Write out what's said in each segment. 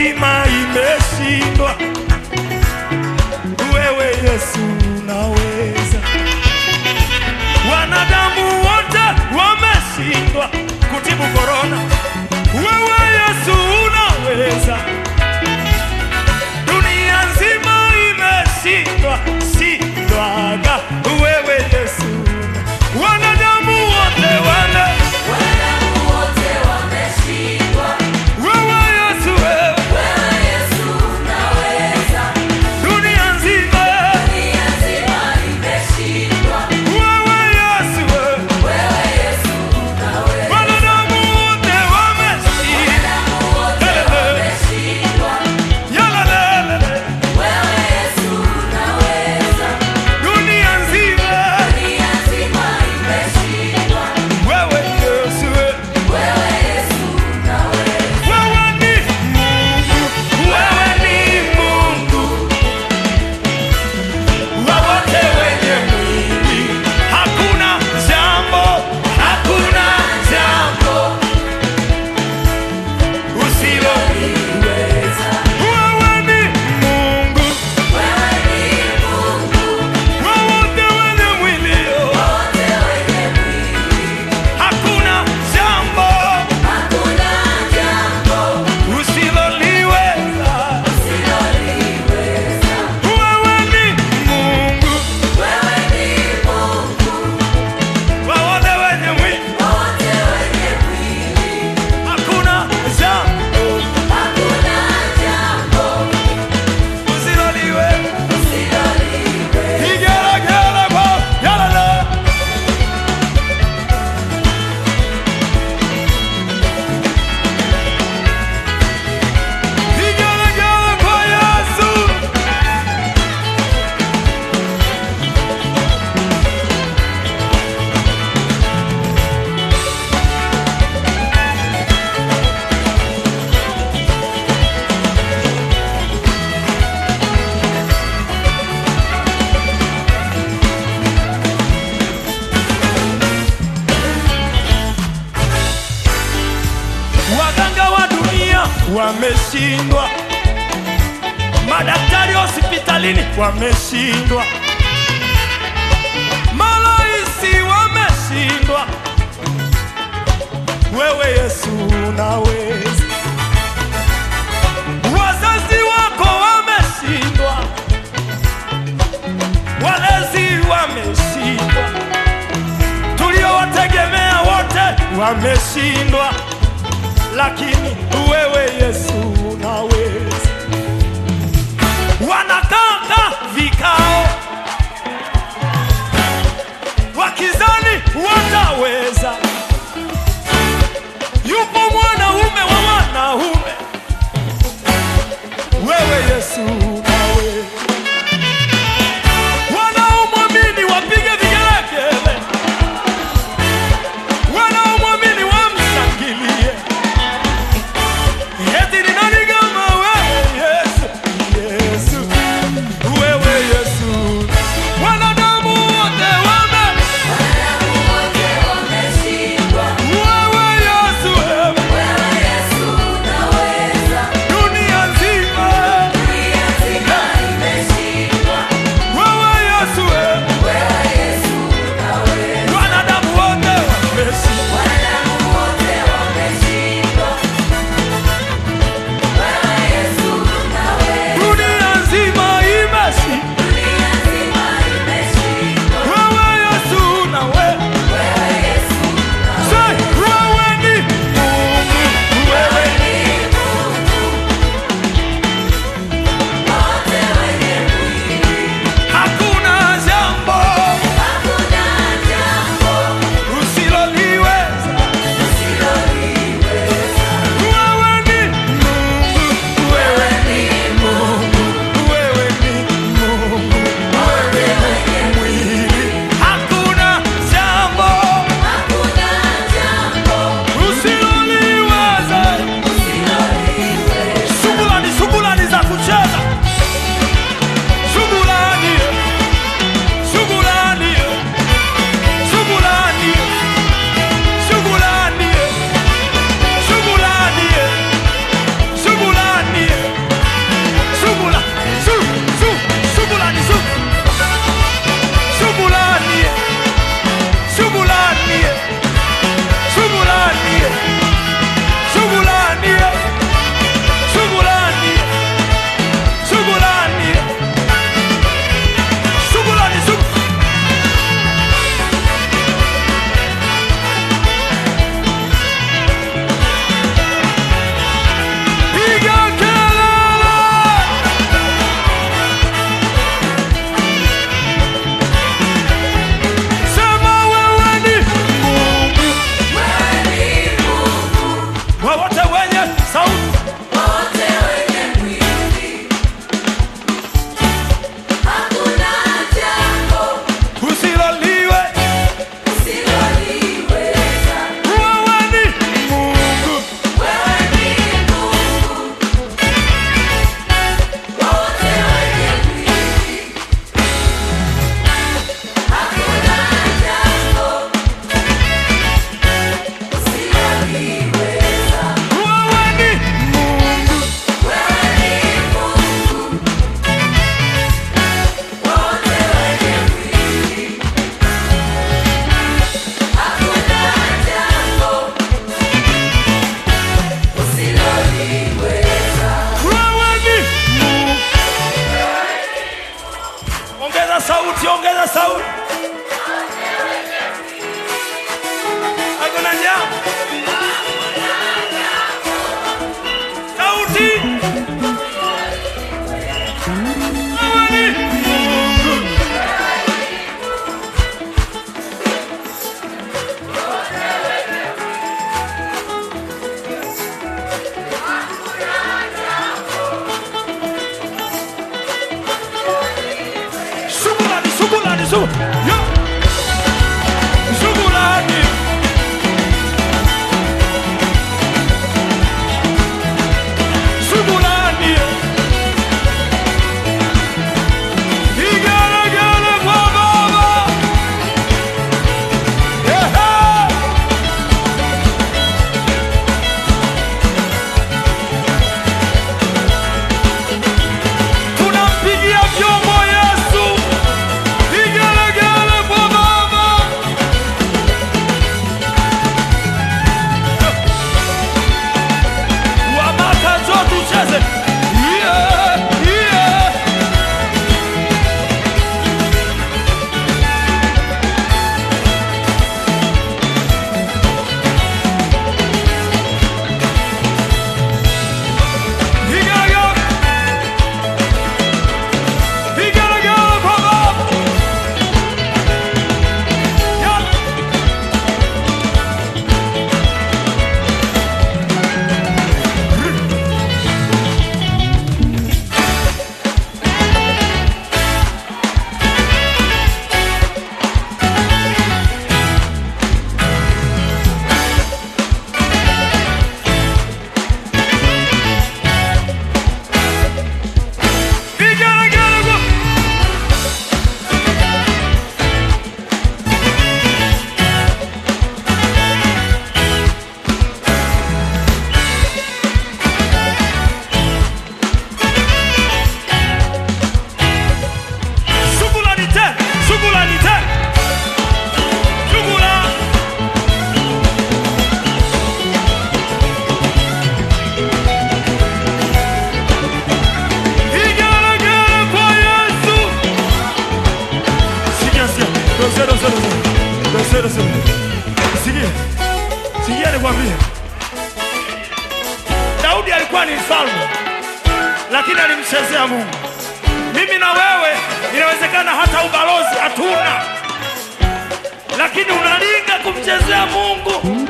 nzima imeshindwa, wewe Yesu unaweza. Wanadamu wote wameshindwa kutibu korona, wewe Yesu unaweza. Dunia nzima imeshindwa shindwaga, wewe Yesu. Wanadamu wote wana Wanadamu wote wameshindwa, wewe Yesu, wewe wewe Yesu unaweza. dunia nzima Dunia nzima imeshindwa, wewe Yesu, wewe wewe Yesu unaweza. wanadamu wote wameshindwa Wanadamu wote wameshindwa, yalalele wewe Yesu unaweza. dunia nzima Dunia nzima imeshindwa, wewe Yesu, wewe wewe Yesu unaweza. Wewe ni Mungu, wewe ni Mungu wa wote wenye mwili. Hakuna jambo, hakuna jambo usiloliweza. Wewe ni Mungu Wewe ni Mungu wa wote wenye mwili. wote wenye mwili, Hakuna jambo hakuna jambo usiloliweza. usiloliweza. Wewe ni Mungu Wewe ni Mungu wa wote wenye mwili. wote wenye mwili, Hakuna jambo hakuna jambo usiloliweza. usiloliweza. Igelegele kwa yalala. Igelegele kwa Yesu. Waganga wa dunia wameshindwa, madaktari hospitalini wameshindwa, maraisi wameshindwa. Wewe Yesu unaweza. Wazazi wako wameshindwa, walezi wameshindwa, tuliowategemea wote wameshindwa lakini wewe Yesu unaweza. Wanakaa vikao wakizani wataweza. Yupo mwanaume wa wanaume, wewe Yesu unaweza. Wanaomwamini wapige vigelegele, wanaomwamini wamshangilie. Eti ni nani kama wewe Yesu? Yesu, wewe Yesu. Wanadamu wote wame, Wanadamu wote wameshindwa, wewe Yesu, wewe. wewe Yesu unaweza. Dunia nzima, Dunia Shukrani, shukrani. Yo. Shukrani. Shukrani. Igelegele kwa Baba. Ehe. Tunampigia vyombo Yesu. Igelegele kwa Baba. Wamaka njoo tucheze. Yeah, yeah. Igelegele. Igelegele kwa Baba. Yeah. Igelegele kwa Shukrani tena, shukrani tena. Shukrani. Igelegele kwa Yesu. Sikia, sikia. Dose, dose, dose. Dose, dose. Sikia. Sikia nikwambie. Daudi alikuwa ni mfalme lakini alimchezea Mungu. Mimi na wewe inawezekana hata ubalozi hatuna, lakini unalinga kumchezea Mungu.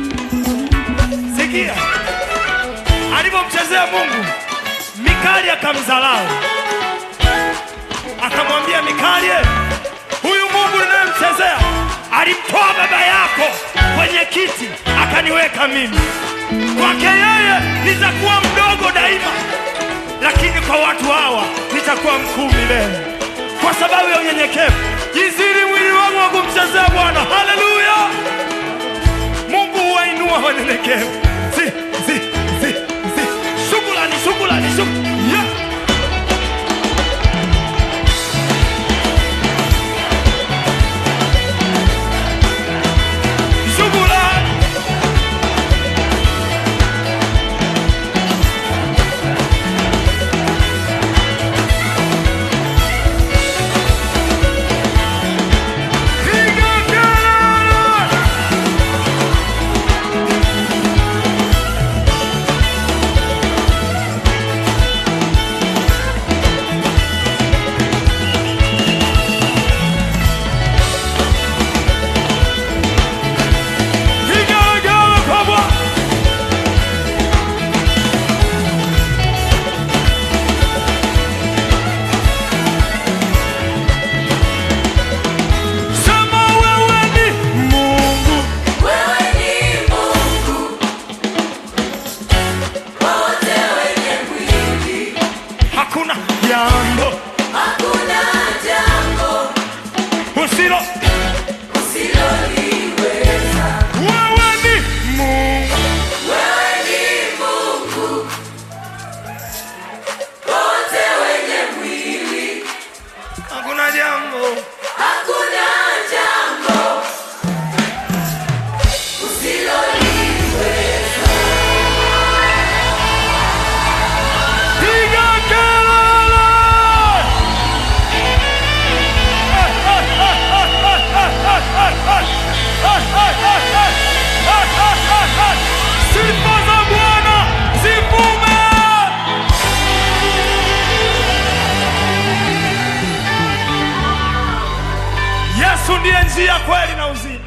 Sikia alivyomchezea Mungu, Mikali akamdharau, akamwambia Mikali, huyu Mungu ninayemchezea alimtoa baba yako kwenye kiti akaniweka mimi. Kwake yeye nitakuwa mdogo daima, lakini kwa watu hawa nitakuwa mkuu milele, kwa sababu ya unyenyekevu. Jiziri mwili wangu wa kumchezea Bwana. Haleluya! Mungu huwainua wanyenyekevu. Si, si, si, si. Shukrani, shukrani, shukrani. Yeah. Shukrani. Piga kelele! Piga kelele kwa Bwana! Sema wewe ni Mungu. Wewe ni Mungu, wote wenye mwili, Hakuna jambo hakuna jambo usilo. usiloliweza. Wewe ni Mungu. Wewe ni Mungu, wote wenye mwili, Hakuna jambo hakuna jambo usiloliweza. piga kelele. Sifa za Bwana zivume. Yesu ndiye njia, kweli na uzima.